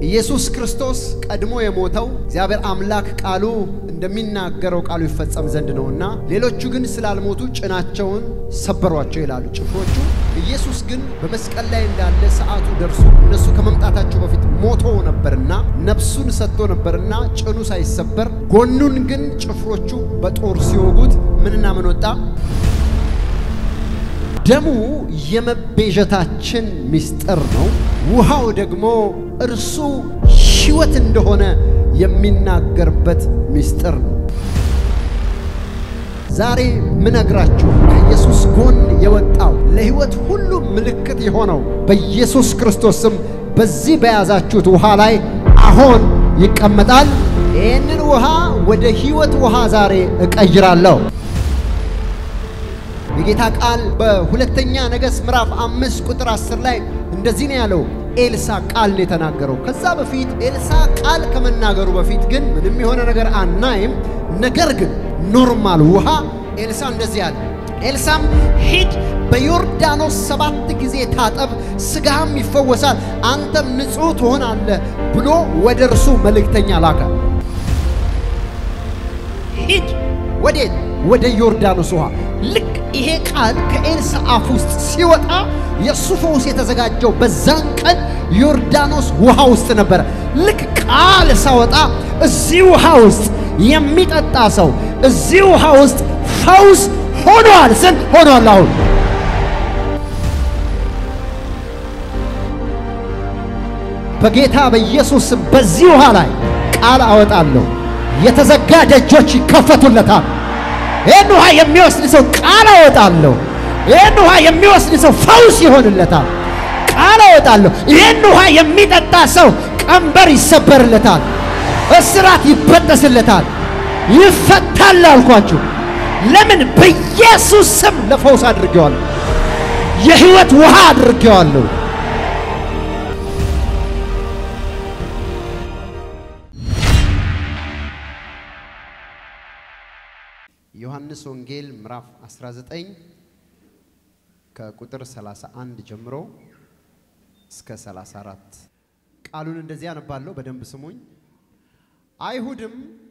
ኢየሱስ ክርስቶስ ቀድሞ የሞተው እግዚአብሔር አምላክ ቃሉ እንደሚናገረው ቃሉ ይፈጸም ዘንድ ነውና፣ ሌሎቹ ግን ስላልሞቱ ጭናቸውን ሰበሯቸው ይላሉ ጭፍሮቹ። ኢየሱስ ግን በመስቀል ላይ እንዳለ ሰዓቱ ደርሶ እነሱ ከመምጣታቸው በፊት ሞቶ ነበርና ነፍሱን ሰጥቶ ነበርና ጭኑ ሳይሰበር ጎኑን ግን ጭፍሮቹ በጦር ሲወጉት ምንና ምን ወጣ? ደሙ የመቤዠታችን ምስጢር ነው። ውሃው ደግሞ እርሱ ሕይወት እንደሆነ የሚናገርበት ምስጢር ነው። ዛሬ ምነግራችሁ ከኢየሱስ ጎን የወጣው ለሕይወት ሁሉ ምልክት የሆነው በኢየሱስ ክርስቶስ ስም በዚህ በያዛችሁት ውሃ ላይ አሁን ይቀመጣል። ይህንን ውሃ ወደ ሕይወት ውሃ ዛሬ እቀይራለሁ። የጌታ ቃል በሁለተኛ ነገሥት ምዕራፍ አምስት ቁጥር አስር ላይ እንደዚህ ነው ያለው። ኤልሳ ቃል ነው የተናገረው። ከዛ በፊት ኤልሳ ቃል ከመናገሩ በፊት ግን ምንም የሆነ ነገር አናይም። ነገር ግን ኖርማል ውሃ ኤልሳ እንደዚህ አለ። ኤልሳም ሂድ በዮርዳኖስ ሰባት ጊዜ ታጠብ፣ ሥጋህም ይፈወሳል፣ አንተም ንጹሕ ትሆናለህ ብሎ ወደ እርሱ መልእክተኛ ላከ። ሂድ ወዴት? ወደ ዮርዳኖስ ውሃ። ልክ ይሄ ቃል ከኤልሳ አፍ ውስጥ ሲወጣ የእሱ ፈውስ የተዘጋጀው በዛን ቀን ዮርዳኖስ ውሃ ውስጥ ነበረ። ልክ ቃል ሳወጣ እዚህ ውሃ ውስጥ የሚጠጣ ሰው እዚህ ውሃ ውስጥ ፈውስ ሆኗል ስል ሆኗል። አሁን በጌታ በኢየሱስ ስም በዚህ ውሃ ላይ ቃል አወጣለሁ። የተዘጋ ደጆች ይከፈቱለታል። ይህን ውሃ የሚወስድ ሰው ቃል አወጣለሁ። ይህን ውሃ የሚወስድ ሰው ፈውስ ይሆንለታል። ቃል አወጣለሁ። ይህን ውሃ የሚጠጣ ሰው ቀንበር ይሰበርለታል፣ እስራት ይበጠስለታል፣ ይፈታል አልኳችሁ። ለምን? በኢየሱስ ስም ለፈውስ አድርጌዋለሁ። የሕይወት ውሃ አድርጌዋለሁ። ዮሐንስ ወንጌል ምዕራፍ 19 ከቁጥር 31 ጀምሮ እስከ 34 ቃሉን እንደዚህ አነባለሁ። በደንብ ስሙኝ። አይሁድም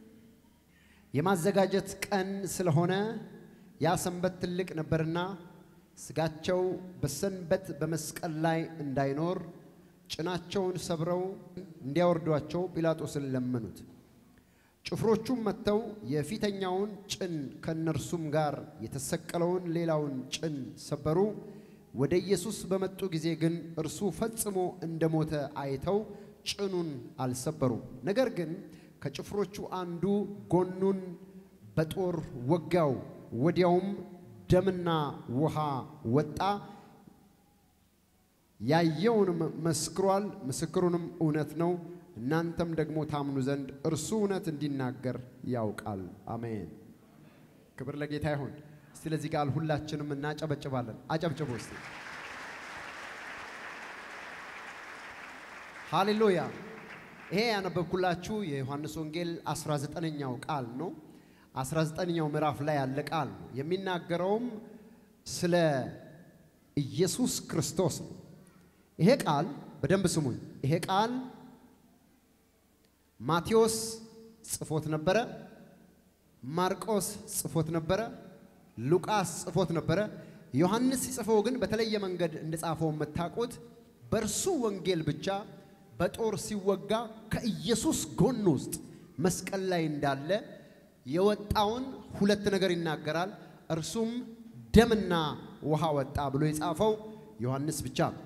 የማዘጋጀት ቀን ስለሆነ ያ ሰንበት ትልቅ ነበርና ሥጋቸው በሰንበት በመስቀል ላይ እንዳይኖር ጭናቸውን ሰብረው እንዲያወርዷቸው ጲላጦስን ለመኑት። ጭፍሮቹም መጥተው የፊተኛውን ጭን ከእነርሱም ጋር የተሰቀለውን ሌላውን ጭን ሰበሩ። ወደ ኢየሱስ በመጡ ጊዜ ግን እርሱ ፈጽሞ እንደሞተ አይተው ጭኑን አልሰበሩም። ነገር ግን ከጭፍሮቹ አንዱ ጎኑን በጦር ወጋው። ወዲያውም ደምና ውሃ ወጣ። ያየውንም መስክሯል፣ ምስክሩንም እውነት ነው። እናንተም ደግሞ ታምኑ ዘንድ እርሱ እውነት እንዲናገር ያውቃል። አሜን። ክብር ለጌታ ይሁን። እስቲ ለዚህ ቃል ሁላችንም እናጨበጭባለን። አጨብጭቡ እስቲ። ሃሌሉያ። ይሄ ያነበብኩላችሁ የዮሐንስ ወንጌል 19ኛው ቃል ነው። 19ኛው ምዕራፍ ላይ ያለ ቃል ነው። የሚናገረውም ስለ ኢየሱስ ክርስቶስ ነው። ይሄ ቃል በደንብ ስሙኝ። ይሄ ቃል ማቴዎስ ጽፎት ነበረ። ማርቆስ ጽፎት ነበረ። ሉቃስ ጽፎት ነበረ። ዮሐንስ ሲጽፈው ግን በተለየ መንገድ እንደጻፈው የምታውቁት በእርሱ ወንጌል ብቻ በጦር ሲወጋ ከኢየሱስ ጎን ውስጥ መስቀል ላይ እንዳለ የወጣውን ሁለት ነገር ይናገራል። እርሱም ደምና ውሃ ወጣ ብሎ የጻፈው ዮሐንስ ብቻ ነው።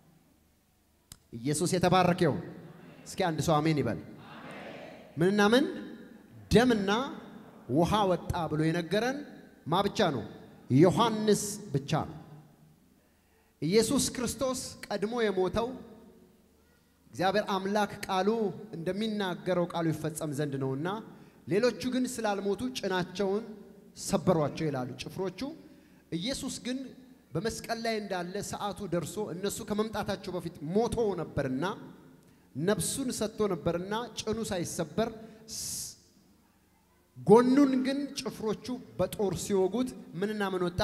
ኢየሱስ የተባረከው። እስኪ አንድ ሰው አሜን ይበል። ምንና ምን ደምና ውሃ ወጣ ብሎ የነገረን ማ ብቻ ነው? ዮሐንስ ብቻ ነው። ኢየሱስ ክርስቶስ ቀድሞ የሞተው እግዚአብሔር አምላክ ቃሉ እንደሚናገረው ቃሉ ይፈጸም ዘንድ ነውና፣ ሌሎቹ ግን ስላልሞቱ ጭናቸውን ሰበሯቸው ይላሉ ጭፍሮቹ። ኢየሱስ ግን በመስቀል ላይ እንዳለ ሰዓቱ ደርሶ እነሱ ከመምጣታቸው በፊት ሞቶ ነበርና ነፍሱን ሰጥቶ ነበርና ጭኑ ሳይሰበር ጎኑን ግን ጭፍሮቹ በጦር ሲወጉት ምንና ምን ወጣ?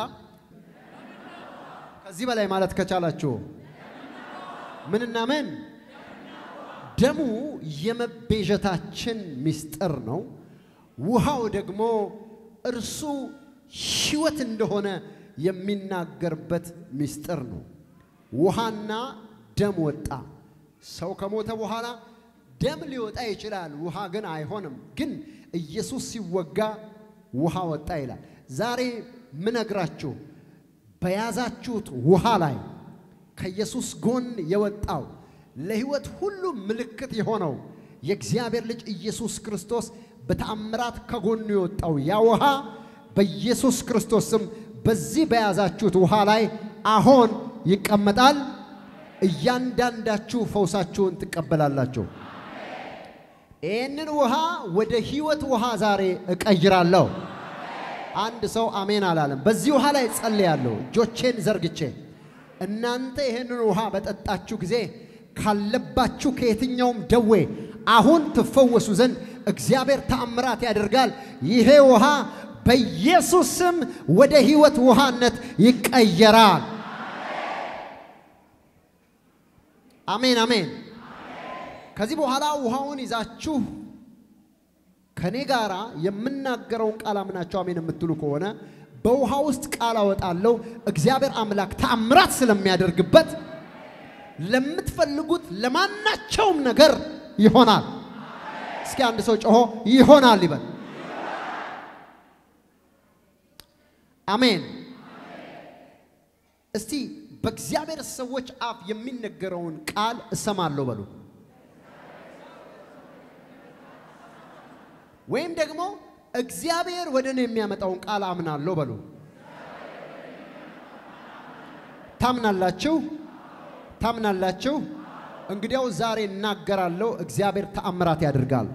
ከዚህ በላይ ማለት ከቻላችሁ ምንና ምን? ደሙ የመቤዠታችን ምስጢር ነው። ውሃው ደግሞ እርሱ ሕይወት እንደሆነ የሚናገርበት ምስጢር ነው። ውሃና ደም ወጣ። ሰው ከሞተ በኋላ ደም ሊወጣ ይችላል፣ ውሃ ግን አይሆንም። ግን ኢየሱስ ሲወጋ ውሃ ወጣ ይላል። ዛሬ ምነግራችሁ በያዛችሁት ውሃ ላይ ከኢየሱስ ጎን የወጣው ለሕይወት ሁሉ ምልክት የሆነው የእግዚአብሔር ልጅ ኢየሱስ ክርስቶስ በተአምራት ከጎኑ የወጣው ያ ውሃ በኢየሱስ ክርስቶስ ስም በዚህ በያዛችሁት ውሃ ላይ አሁን ይቀመጣል። እያንዳንዳችሁ ፈውሳችሁን ትቀበላላችሁ። ይህንን ውሃ ወደ ሕይወት ውሃ ዛሬ እቀይራለሁ። አንድ ሰው አሜን አላለም። በዚህ ውሃ ላይ ጸልያለሁ እጆቼን ዘርግቼ። እናንተ ይህንን ውሃ በጠጣችሁ ጊዜ ካለባችሁ ከየትኛውም ደዌ አሁን ትፈወሱ ዘንድ እግዚአብሔር ተአምራት ያደርጋል። ይሄ ውሃ በኢየሱስ ስም ወደ ሕይወት ውሃነት ይቀየራል። አሜን አሜን። ከዚህ በኋላ ውሃውን ይዛችሁ ከኔ ጋራ የምናገረውን ቃል አምናችሁ አሜን የምትሉ ከሆነ በውሃ ውስጥ ቃል አወጣለሁ። እግዚአብሔር አምላክ ተአምራት ስለሚያደርግበት ለምትፈልጉት ለማናቸውም ነገር ይሆናል። እስኪ አንድ ሰው ጮሆ ይሆናል ይበል። አሜን። እስቲ በእግዚአብሔር ሰዎች አፍ የሚነገረውን ቃል እሰማለሁ በሉ። ወይም ደግሞ እግዚአብሔር ወደ እኔ የሚያመጣውን ቃል አምናለሁ በሉ። ታምናላችሁ? ታምናላችሁ? እንግዲያው ዛሬ እናገራለሁ። እግዚአብሔር ተአምራት ያደርጋል።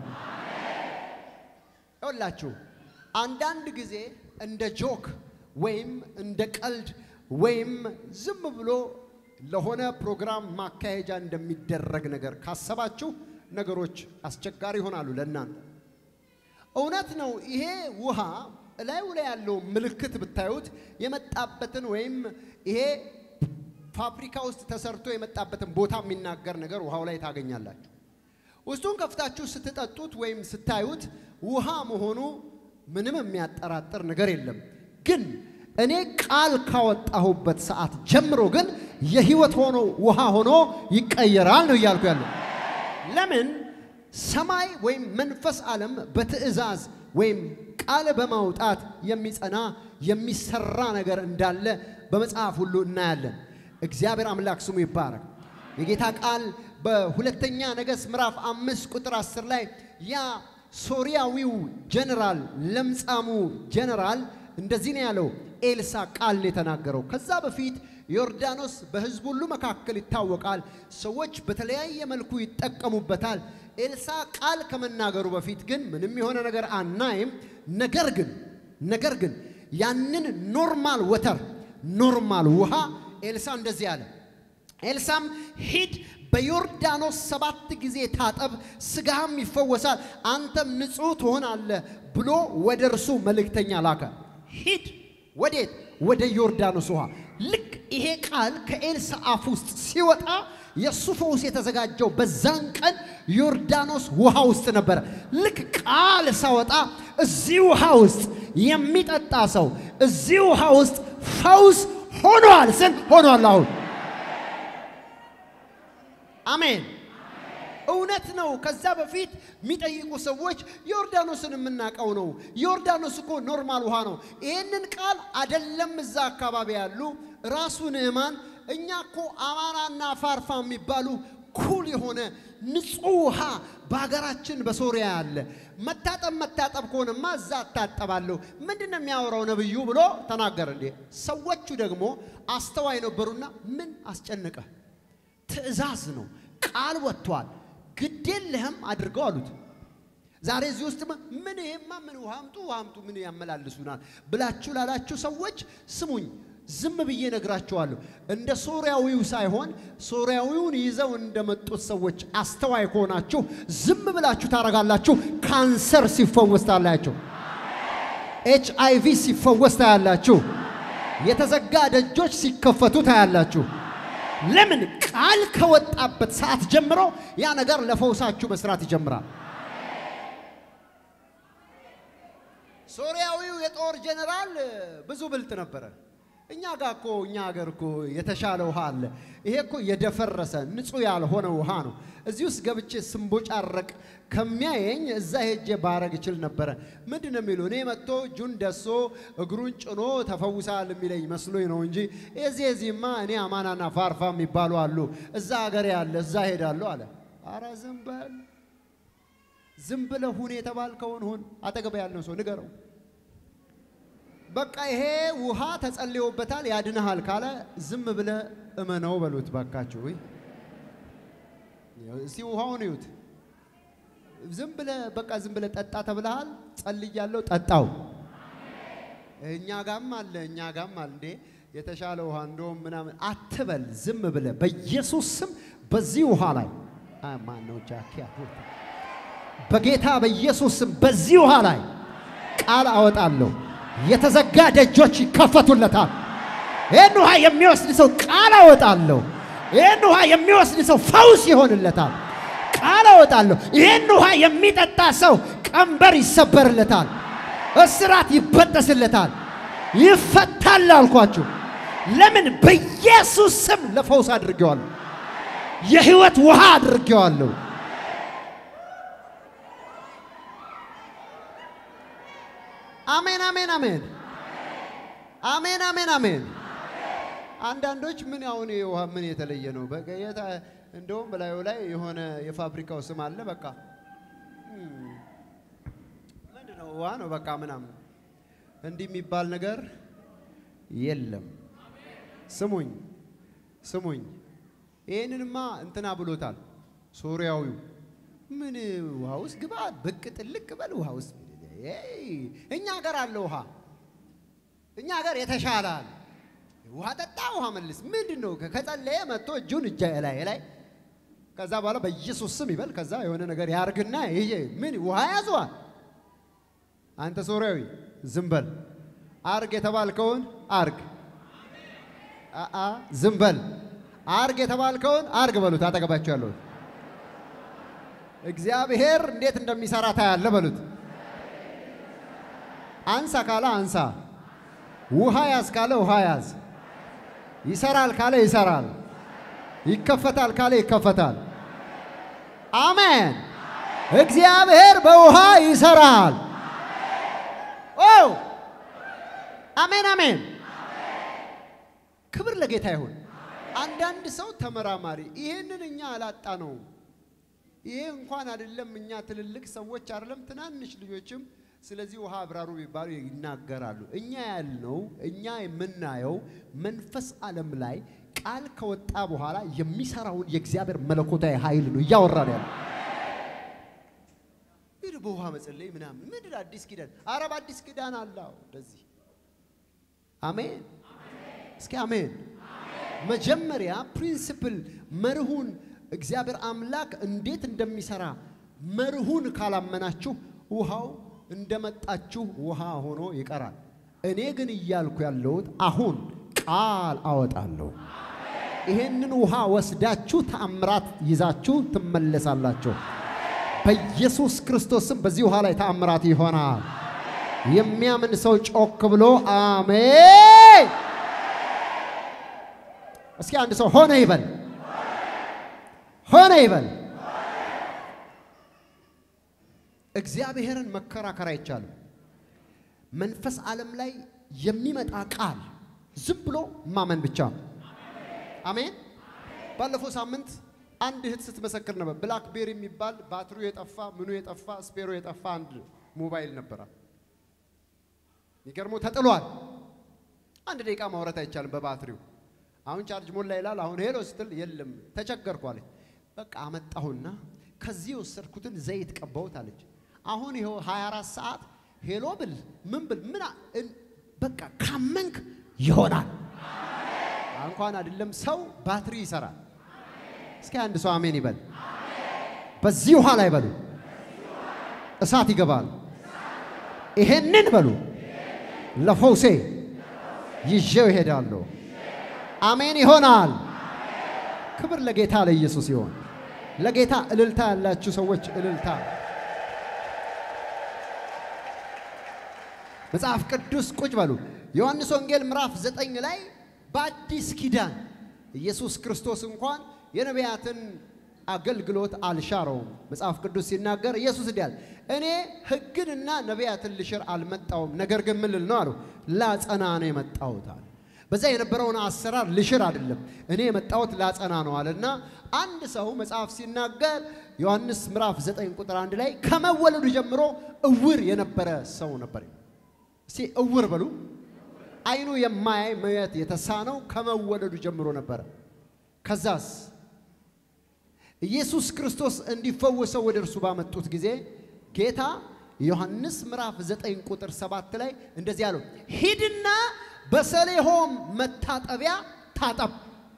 ይኸውላችሁ አንዳንድ ጊዜ እንደ ጆክ ወይም እንደ ቀልድ ወይም ዝም ብሎ ለሆነ ፕሮግራም ማካሄጃ እንደሚደረግ ነገር ካሰባችሁ ነገሮች አስቸጋሪ ይሆናሉ ለእናንተ። እውነት ነው። ይሄ ውሃ እላዩ ላይ ያለው ምልክት ብታዩት የመጣበትን ወይም ይሄ ፋብሪካ ውስጥ ተሰርቶ የመጣበትን ቦታ የሚናገር ነገር ውሃው ላይ ታገኛላችሁ። ውስጡን ከፍታችሁ ስትጠጡት ወይም ስታዩት ውሃ መሆኑ ምንም የሚያጠራጥር ነገር የለም። ግን እኔ ቃል ካወጣሁበት ሰዓት ጀምሮ ግን የህይወት ሆኖ ውሃ ሆኖ ይቀየራል ነው እያልኩ ያለው። ለምን ሰማይ ወይም መንፈስ ዓለም በትእዛዝ ወይም ቃል በማውጣት የሚጸና የሚሰራ ነገር እንዳለ በመጽሐፍ ሁሉ እናያለን። እግዚአብሔር አምላክ ስሙ ይባረክ። የጌታ ቃል በሁለተኛ ነገሥት ምዕራፍ አምስት ቁጥር አስር ላይ ያ ሶርያዊው ጀነራል ለምጻሙ ጀነራል እንደዚህ ነው ያለው። ኤልሳ ቃል ነው የተናገረው። ከዛ በፊት ዮርዳኖስ በሕዝብ ሁሉ መካከል ይታወቃል። ሰዎች በተለያየ መልኩ ይጠቀሙበታል። ኤልሳ ቃል ከመናገሩ በፊት ግን ምንም የሆነ ነገር አናይም። ነገር ግን ነገር ግን ያንን ኖርማል ወተር ኖርማል ውሃ ኤልሳ እንደዚህ አለ። ኤልሳም ሂድ በዮርዳኖስ ሰባት ጊዜ ታጠብ፣ ስጋህም ይፈወሳል፣ አንተም ንጹሕ ትሆናለህ ብሎ ወደ እርሱ መልእክተኛ ላከ። ሂድ ወዴት? ወደ ዮርዳኖስ ውሃ። ልክ ይሄ ቃል ከኤልሳ አፍ ውስጥ ሲወጣ የእሱ ፈውስ የተዘጋጀው በዛን ቀን ዮርዳኖስ ውሃ ውስጥ ነበረ። ልክ ቃል ሳወጣ እዚህ ውሃ ውስጥ የሚጠጣ ሰው እዚህ ውሃ ውስጥ ፈውስ ሆኗል ስል ሆኗል። አሁን አሜን። እውነት ነው። ከዛ በፊት የሚጠይቁ ሰዎች ዮርዳኖስን የምናውቀው ነው። ዮርዳኖስ እኮ ኖርማል ውሃ ነው። ይህንን ቃል አደለም እዛ አካባቢ ያሉ ራሱ ንዕማን እኛ እኮ አማናና ፋርፋ የሚባሉ ኩል የሆነ ንጹሕ ውሃ በሀገራችን በሶሪያ አለ። መታጠብ መታጠብ ከሆነማ እዛ እታጠባለሁ። ምንድን ነው የሚያወራው ነብዩ ብሎ ተናገረ። እንዴ ሰዎቹ ደግሞ አስተዋይ ነበሩና ምን አስጨነቀ? ትእዛዝ ነው፣ ቃል ወጥቷል፣ ግዴለህም አድርገው አሉት። ዛሬ እዚህ ውስጥ ምን ይሄማ ምን ውሃ አምጡ ውሃ አምጡ ምን ያመላልሱናል ብላችሁ ላላችሁ ሰዎች ስሙኝ፣ ዝም ብዬ ነግራችኋለሁ። እንደ ሶርያዊው ሳይሆን ሶርያዊውን ይዘው እንደመጡት ሰዎች አስተዋይ ከሆናችሁ ዝም ብላችሁ ታረጋላችሁ። ካንሰር ሲፈወስ ታያላችሁ። ኤች አይ ቪ ሲፈወስ ታያላችሁ። የተዘጋ ደጆች ሲከፈቱ ታያላችሁ። ለምን? ቃል ከወጣበት ሰዓት ጀምሮ ያ ነገር ለፈውሳችሁ መስራት ይጀምራል። ሶሪያዊው የጦር ጀነራል ብዙ ብልጥ ነበረ። እኛ ጋር እኮ እኛ ሀገር እኮ የተሻለ ውሃ አለ። ይሄ እኮ የደፈረሰ ንጹህ ያልሆነ ውሃ ነው። እዚህ ውስጥ ገብቼ ስንቦጫረቅ ከሚያየኝ እዛ ሄጄ ባረግ እችል ነበረ። ምንድን ነው የሚሉ እኔ መጥቶ እጁን ደሶ እግሩን ጭኖ ተፈውሳል የሚለኝ መስሎኝ ነው እንጂ እዚህ እዚህማ እኔ አማናና ፋርፋ የሚባሉ አሉ። እዛ ሀገር ያለ እዛ ሄዳለሁ አለ። አረ ዝም በል ዝም ብለህ ሁን የተባልከውን ሁን። አጠገብ ያለው ሰው ንገረው። በቃ ይሄ ውሃ ተጸልዮበታል ያድንሃል ካለ ዝም ብለህ እመነው በሉት ባካችሁ። ወይ እስቲ ውሃውን እዩት። ዝም ብለህ በቃ ዝም ብለህ ጠጣ ተብለሃል። ጸልያለሁ፣ ጠጣው። እኛ ጋም አለ እኛ ጋም አለ እንዴ የተሻለ ውሃ እንደውም ምናምን አትበል። ዝም ብለህ በኢየሱስ ስም በዚህ ውሃ ላይ ማነው ጃኪያ በጌታ በኢየሱስ ስም በዚህ ውሃ ላይ ቃል አወጣለሁ። የተዘጋ ደጆች ይከፈቱለታል። ይህን ውሃ የሚወስድ ሰው ቃል አወጣለሁ። ይህን ውሃ የሚወስድ ሰው ፈውስ ይሆንለታል። ቃል አወጣለሁ። ይህን ውሃ የሚጠጣ ሰው ቀንበር ይሰበርለታል፣ እስራት ይበጠስለታል፣ ይፈታል አልኳችሁ። ለምን? በኢየሱስ ስም ለፈውስ አድርጌዋለሁ። የህይወት ውሃ አድርጌዋለሁ። አሜን አሜን አሜን አሜን አሜን አሜን። አንዳንዶች ምን አሁን ይሄ ውሃ ምን የተለየ ነው? በቃ የታ እንደውም በላዩ ላይ የሆነ የፋብሪካው ስም አለ። በቃ ምንድን ነው ውሃ ነው በቃ ምናምን እንዲህ የሚባል ነገር የለም። ስሙኝ ስሙኝ፣ ይህንንማ እንትና ብሎታል ሶሪያዊው። ምን ውሃ ውስጥ ግባ ብቅ ጥልቅ በል ውሃ ውስጥ እኛ ሀገር አለ ውሃ፣ እኛ ሀገር የተሻለ አለ። ውሃ ጠጣ፣ ውሃ መልስ። ምንድን ነው? ከጸለየ መጥቶ እጁን እጃ ላይ ላይ ከዛ በኋላ በኢየሱስ ስም ይበል። ከዛ የሆነ ነገር ያርግና ይሄ ምን ውሃ ያዘዋል። አንተ ሶሪያዊ ዝም በል። አርግ የተባልከውን አርግ። አአ ዝም በል። አርግ የተባልከውን አርግ በሉት። አጠገባቸው ያለሁት እግዚአብሔር እንዴት እንደሚሰራ ታያለ በሉት። አንሳ ካለ አንሳ፣ ውሃ ያዝ ካለ ውሃ ያዝ፣ ይሰራል ካለ ይሰራል፣ ይከፈታል ካለ ይከፈታል። አሜን። እግዚአብሔር በውሃ ይሰራል። ኦ አሜን አሜን። ክብር ለጌታ ይሁን። አንዳንድ ሰው ተመራማሪ፣ ይህንን እኛ አላጣ ነው። ይሄ እንኳን አይደለም እኛ ትልልቅ ሰዎች አይደለም ትናንሽ ልጆችም ስለዚህ ውሃ አብራሩ ቢባሉ ይናገራሉ። እኛ ያልነው እኛ የምናየው መንፈስ ዓለም ላይ ቃል ከወጣ በኋላ የሚሰራውን የእግዚአብሔር መለኮታዊ ኃይል ነው እያወራን ያለ። ይህ በውሃ መጸለይ ምናምን ምንድን አዲስ ኪዳን? ኧረ በአዲስ ኪዳን አለው እንደዚህ። አሜን፣ እስኪ አሜን። መጀመሪያ ፕሪንሲፕል መርሁን እግዚአብሔር አምላክ እንዴት እንደሚሰራ መርሁን ካላመናችሁ ውሃው እንደመጣችሁ ውሃ ሆኖ ይቀራል። እኔ ግን እያልኩ ያለሁት አሁን ቃል አወጣለሁ። ይሄንን ውሃ ወስዳችሁ ተአምራት ይዛችሁ ትመለሳላችሁ። በኢየሱስ ክርስቶስም በዚህ ውሃ ላይ ተአምራት ይሆናል። የሚያምን ሰው ጮክ ብሎ አሜን። እስኪ አንድ ሰው ሆነ ይበል፣ ሆነ ይበል። እግዚአብሔርን መከራከር አይቻልም። መንፈስ ዓለም ላይ የሚመጣ ቃል ዝም ብሎ ማመን ብቻ ነው። አሜን። ባለፈው ሳምንት አንድ እህት ስትመሰክር ነበር። ብላክቤሪ የሚባል ባትሪው የጠፋ ምኑ የጠፋ ስፔሮ የጠፋ አንድ ሞባይል ነበራል። የሚገርመው ተጥሏል። አንድ ደቂቃ ማውራት አይቻልም በባትሪው። አሁን ቻርጅ ሞላ ይላል። አሁን ሄሎ ስትል የለም ተቸገርኩ አለች። በቃ አመጣሁና ከዚህ የወሰድኩትን ዘይት ቀባሁት አለች። አሁን ይኸው 24 ሰዓት ሄሎ ብል ምን ብል ምን በቃ ካመንክ ይሆናል። እንኳን አይደለም ሰው ባትሪ ይሰራል። እስኪ አንድ ሰው አሜን ይበል። በዚህ ውሃ ላይ በሉ እሳት ይገባል። ይሄንን በሉ ለፈውሴ ይዤው ይሄዳለሁ። አሜን ይሆናል። ክብር ለጌታ ለኢየሱስ ይሆን። ለጌታ እልልታ ያላችሁ ሰዎች እልልታ። መጽሐፍ ቅዱስ ቁጭ በሉ። ዮሐንስ ወንጌል ምዕራፍ ዘጠኝ ላይ በአዲስ ኪዳን ኢየሱስ ክርስቶስ እንኳን የነቢያትን አገልግሎት አልሻረውም። መጽሐፍ ቅዱስ ሲናገር ኢየሱስ እንዲህ አለ፣ እኔ ሕግንና ነቢያትን ልሽር አልመጣውም፣ ነገር ግን ምን ልል ነው አሉ፣ ላጸና ነው የመጣሁት አለ። በዛ የነበረውን አሰራር ልሽር አይደለም፣ እኔ የመጣሁት ላጸና ነው አለና አንድ ሰው መጽሐፍ ሲናገር ዮሐንስ ምዕራፍ 9 ቁጥር አንድ ላይ ከመወለዱ ጀምሮ እውር የነበረ ሰው ነበር። እስቲ እውር በሉ። አይኑ የማያይ ማየት የተሳነው ከመወለዱ ጀምሮ ነበረ። ከዛስ ኢየሱስ ክርስቶስ እንዲፈወሰው ወደ እርሱ ባመጡት ጊዜ ጌታ ዮሐንስ ምዕራፍ 9 ቁጥር 7 ላይ እንደዚህ አለው፣ ሂድና በሰሌሆም መታጠቢያ ታጠብ።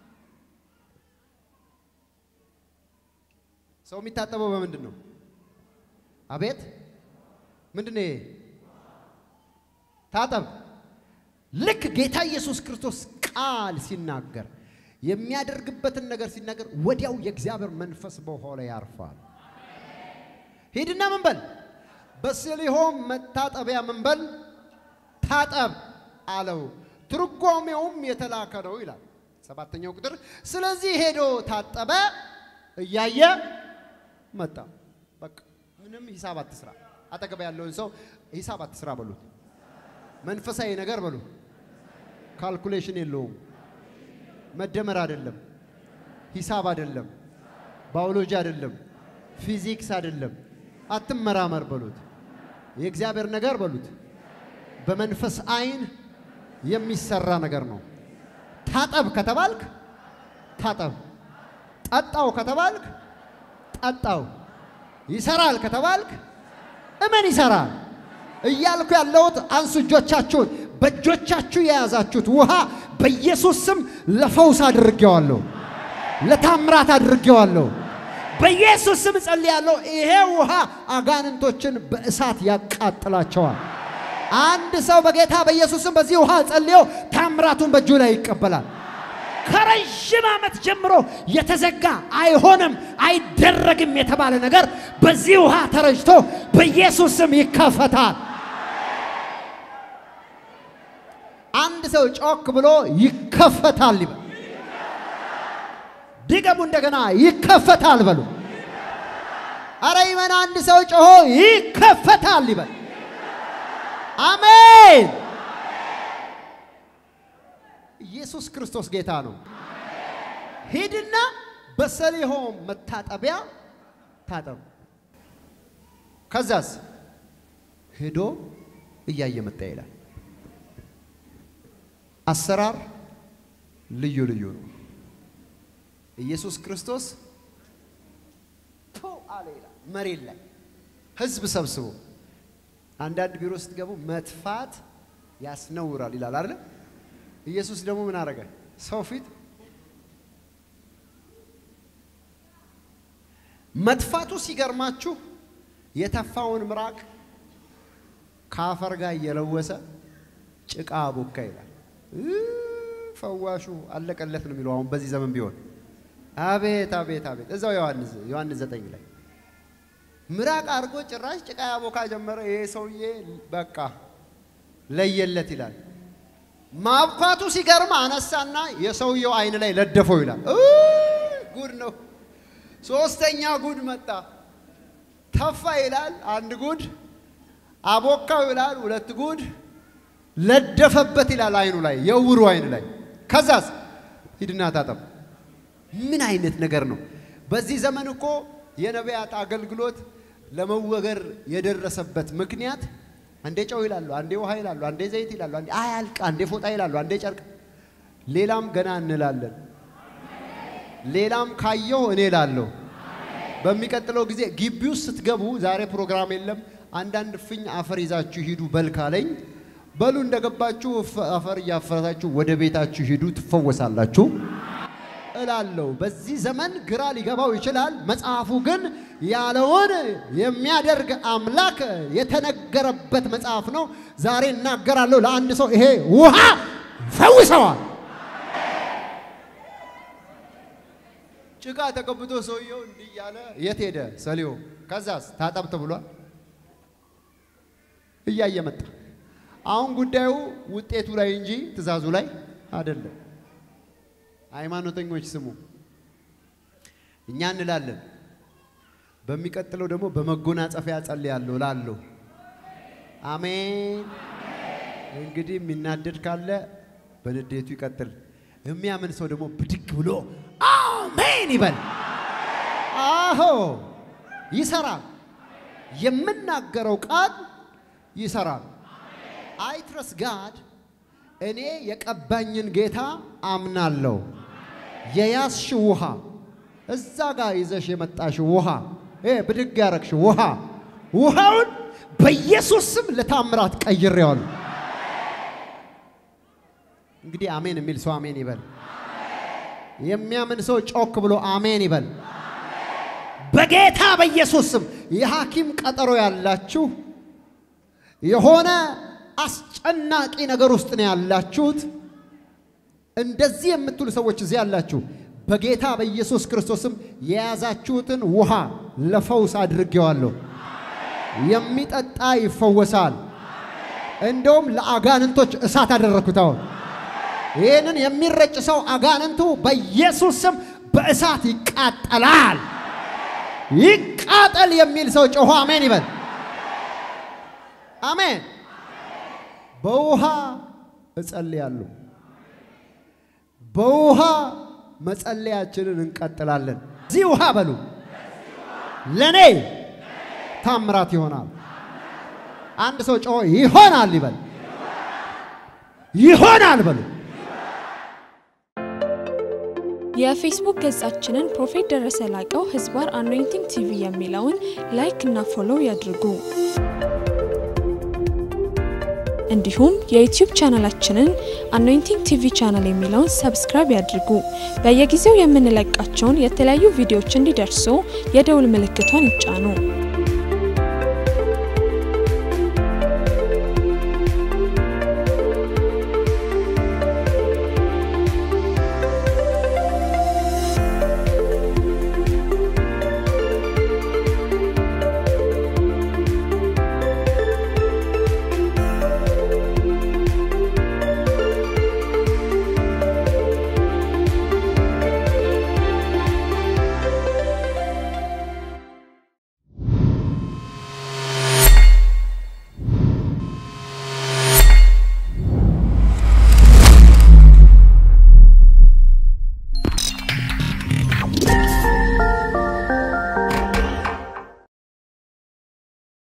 ሰው የሚታጠበው በምንድን ነው? አቤት ምንድን ነው ይሄ? ታጠብ። ልክ ጌታ ኢየሱስ ክርስቶስ ቃል ሲናገር የሚያደርግበትን ነገር ሲናገር ወዲያው የእግዚአብሔር መንፈስ በውኃው ላይ ያርፋል። ሂድና ምን በል በሰሊሆም መታጠቢያ ምን በል ታጠብ አለው። ትርጓሜውም የተላከ ነው ይላል። ሰባተኛው ቁጥር ስለዚህ ሄዶ ታጠበ፣ እያየ መጣ። በቃ ምንም ሂሳብ አትስራ። አጠገብ ያለውን ሰው ሂሳብ አትስራ በሉት። መንፈሳዊ ነገር በሉ። ካልኩሌሽን የለውም። መደመር አይደለም፣ ሂሳብ አይደለም፣ ባዮሎጂ አይደለም፣ ፊዚክስ አይደለም። አትመራመር በሉት። የእግዚአብሔር ነገር በሉት። በመንፈስ አይን የሚሰራ ነገር ነው። ታጠብ ከተባልክ ታጠብ፣ ጠጣው ከተባልክ ጠጣው፣ ይሰራል ከተባልክ እመን ይሰራል እያልኩ ያለሁት አንሱ እጆቻችሁን። በእጆቻችሁ የያዛችሁት ውሃ በኢየሱስ ስም ለፈውስ አድርጌዋለሁ፣ ለታምራት አድርጌዋለሁ። በኢየሱስ ስም ጸልያለሁ። ይሄ ውሃ አጋንንቶችን በእሳት ያቃጥላቸዋል። አንድ ሰው በጌታ በኢየሱስ ስም በዚህ ውሃ ጸልዮ ታምራቱን በእጁ ላይ ይቀበላል። ከረዥም ዓመት ጀምሮ የተዘጋ አይሆንም፣ አይደረግም የተባለ ነገር በዚህ ውሃ ተረጭቶ በኢየሱስ ስም ይከፈታል። አንድ ሰው ጮክ ብሎ ይከፈታል ይበል። ድገሙ እንደገና ይከፈታል በሉ። አረ ይመን አንድ ሰው ጮሆ ይከፈታል ይበል። አሜን። ኢየሱስ ክርስቶስ ጌታ ነው። ሂድና በሰሊሆም መታጠቢያ ታጠብ። ከዛስ ሄዶ እያየ መጣ ይላል። አሰራር ልዩ ልዩ ነው። ኢየሱስ ክርስቶስ ቶ አለ ይላል። መሬት ላይ ህዝብ ሰብስቦ አንዳንድ ቢሮ ስትገቡ መትፋት ያስነውራል ይላል አይደል? ኢየሱስ ደግሞ ምን አደረገ? ሰው ፊት መጥፋቱ ሲገርማችሁ የተፋውን ምራቅ ከአፈር ጋር እየለወሰ ጭቃ ቦካ ይላል። ፈዋሹ አለቀለት ነው የሚለው አሁን በዚህ ዘመን ቢሆን። አቤት አቤት አቤት! እዛው ዮሐንስ ዮሐንስ ዘጠኝ ላይ ምራቅ አድርጎ ጭራሽ ጭቃ ያቦካ ጀመረ። ይሄ ሰውዬ በቃ ለየለት ይላል። ማብኳቱ ሲገርም አነሳና የሰውየው አይን ላይ ለደፈው ይላል። ጉድ ነው። ሶስተኛ ጉድ መጣ። ተፋ ይላል አንድ ጉድ፣ አቦካው ይላል ሁለት ጉድ፣ ለደፈበት ይላል አይኑ ላይ የውሩ አይን ላይ። ከዛስ ሂድና ታጠብ። ምን አይነት ነገር ነው? በዚህ ዘመን እኮ የነቢያት አገልግሎት ለመወገር የደረሰበት ምክንያት አንዴ ጨው ይላሉ፣ አንዴ ውሃ ይላሉ፣ አንዴ ዘይት ይላሉ፣ አንዴ አያልቅ፣ አንዴ ፎጣ ይላሉ፣ አንዴ ጨርቅ፣ ሌላም ገና እንላለን። ሌላም ካየው እኔ ላለሁ። በሚቀጥለው ጊዜ ግቢ ውስጥ ስትገቡ ዛሬ ፕሮግራም የለም፣ አንዳንድ ፍኝ አፈር ይዛችሁ ሂዱ በል ካለኝ በሉ እንደገባችሁ አፈር እያፈረታችሁ ወደ ቤታችሁ ሂዱ ትፈወሳላችሁ እላለሁ። በዚህ ዘመን ግራ ሊገባው ይችላል። መጽሐፉ ግን ያለውን የሚያደርግ አምላክ የተነገረበት መጽሐፍ ነው። ዛሬ እናገራለሁ ለአንድ ሰው ይሄ ውሃ ፈውሰዋል። ጭቃ ተቀብቶ ሰውየው እንዲህ እያለ የት ሄደ ሰሊሆ? ከዛስ ታጠብ ተብሏል። እያየ መጣ። አሁን ጉዳዩ ውጤቱ ላይ እንጂ ትእዛዙ ላይ አይደለም። ሃይማኖተኞች ስሙ፣ እኛ እንላለን። በሚቀጥለው ደግሞ በመጎናጸፊያ ጸልያለሁ እላለሁ። አሜን። እንግዲህ የሚናደድ ካለ በንዴቱ ይቀጥል። የሚያምን ሰው ደግሞ ብድግ ብሎ አሜን ይበል። አሆ ይሰራል። የምናገረው ቃል ይሰራል። አይ ትረስ ጋድ እኔ የቀባኝን ጌታ አምናለሁ። የያዝሽ ውሃ እዛ ጋር ይዘሽ የመጣሽ ውሃ ይሄ ብድግ ያረግሽ ውሃ ውሃውን በኢየሱስ ስም ለታምራት ቀይሬዋለሁ። እንግዲህ አሜን የሚል ሰው አሜን ይበል። የሚያምን ሰው ጮክ ብሎ አሜን ይበል። በጌታ በኢየሱስ ስም የሐኪም ቀጠሮ ያላችሁ የሆነ አስጨናቂ ነገር ውስጥ ነው ያላችሁት። እንደዚህ የምትሉ ሰዎች እዚህ ያላችሁ በጌታ በኢየሱስ ክርስቶስም የያዛችሁትን ውሃ ለፈውስ አድርጌዋለሁ። የሚጠጣ ይፈወሳል። እንደውም ለአጋንንቶች እሳት አደረግኩት። አሁን ይህንን የሚረጭ ሰው አጋንንቱ በኢየሱስ ስም በእሳት ይቃጠላል። ይቃጠል የሚል ሰው ጮሆ አሜን ይበል። አሜን። በውሃ እጸልያለሁ። በውሃ መጸለያችንን እንቀጥላለን። እዚህ ውሃ በሉ ለኔ ታምራት ይሆናል። አንድ ሰው ጮሆ ይሆናል ይበል። ይሆናል በሉ። የፌስቡክ ገጻችንን ፕሮፌት ደረሰ ላቀው ህዝባር አኖይንቲንግ ቲቪ የሚለውን ላይክ እና ፎሎው ያድርጉ። እንዲሁም የዩቲዩብ ቻናላችንን አኖይንቲንግ ቲቪ ቻናል የሚለውን ሰብስክራይብ ያድርጉ። በየጊዜው የምንለቃቸውን የተለያዩ ቪዲዮዎች እንዲደርሱ የደውል ምልክቷን ይጫኑ።